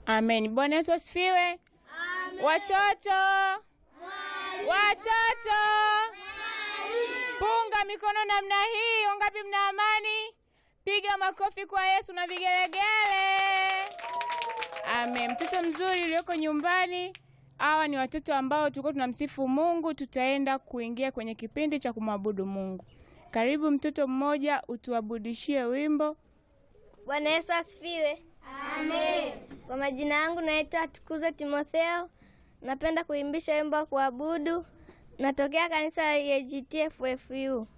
Amen. Bwana Yesu asifiwe. Watoto, watoto, punga mikono namna hii. Wangapi mna amani? Piga makofi kwa Yesu na vigelegele. Amen. Mtoto mzuri ulioko nyumbani, hawa ni watoto ambao tulikuwa tunamsifu Mungu. Tutaenda kuingia kwenye kipindi cha kumwabudu Mungu. Karibu mtoto mmoja, utuabudishie wimbo. Bwana Yesu asifiwe. Amen. Kwa majina yangu naitwa Tukuzo Timotheo. Napenda kuimbisha wimbo wa kuabudu. Natokea kanisa la EAGT FFU.